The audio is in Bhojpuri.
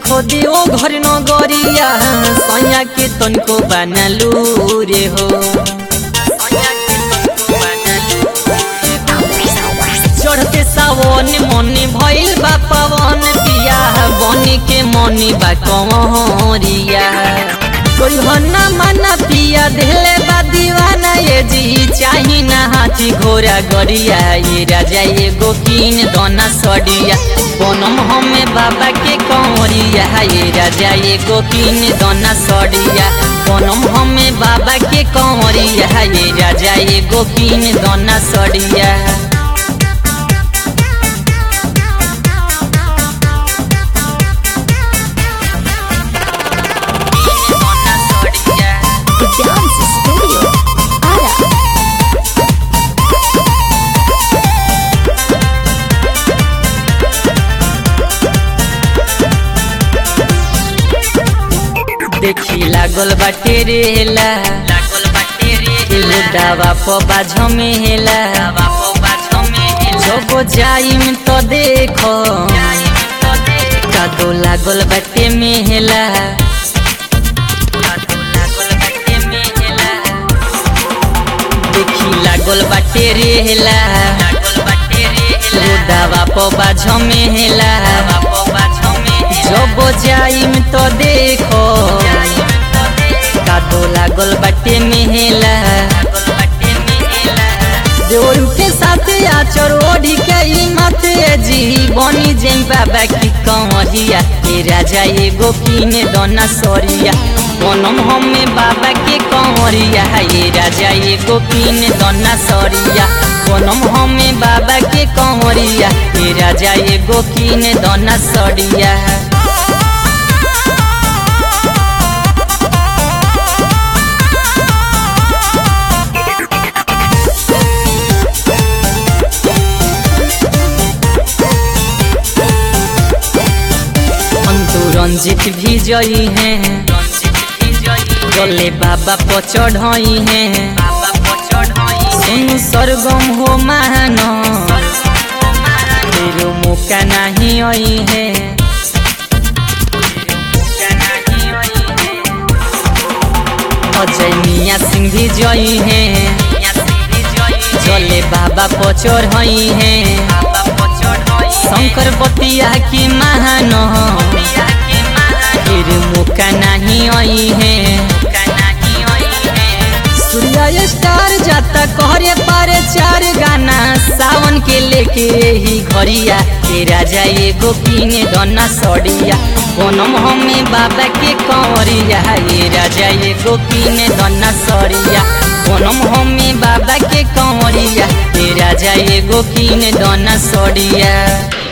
देखो देओ घर नगरिया सैया के तनको बनलू रे हो चढ़ते सावन मन भइल बा पवन पिया बनी के मनी बा कंवरिया कोई हन्ना मना पिया देले बा दीवाना ये जी चाही ना हाथी घोड़ा गरिया ये राजा एगो कीन दोना सडिया बनम हमें बाबा के कंवरिया ये राजा एगो कीन दोना सडिया बनम हमें बाबा के कंवरिया ये राजा एगो कीन दोना Sadiya The Dance Studio. Ara. देखी लागल बाटे रेला लागल बाटे रेला दावा प बाझ में हेला दावा प बाझ में हेला जब जाइम तो देखो कादो लागल बाटे में हेला कादो लागल बाटे में हेला देखी लागल बाटे रेला लागल बाटे रेला दावा प बाझ में हेला दावा प बाझ में जब जाइम तो देखो कादो लागल बाटे मेहेला जोर के साथ आचर ओढ़ी के ई मत जी बनी जेन बाबा की कंवरिया ए राजा एगो कीने दोना सरिया बनम हमें बाबा के कंवरिया ए राजा एगो कीने दोना सरिया बनम हमें बाबा के कंवरिया ए राजा एगो कीने दोना सरिया अंतु रंजित भी जई है गले बाबा पर चढ़ई है सुन सरगम हो मान तेरो मौका नहीं आई है अजय मिया सिंह भी जई है जले बाबा पर चढ़ई है शंकर बतिया की महान फिर मौका नहीं आई है सूर्या स्टार जाता कहरे पारे चार गाना सावन के लेके ही घरिया के राजा एगो कीने दोना सड़िया कोनम हमें बाबा के कंवरिया ये राजा एगो कीने दोना सड़िया कोनम हमें बाबा के कंवरिया ये राजा एगो कीने दोना सड़िया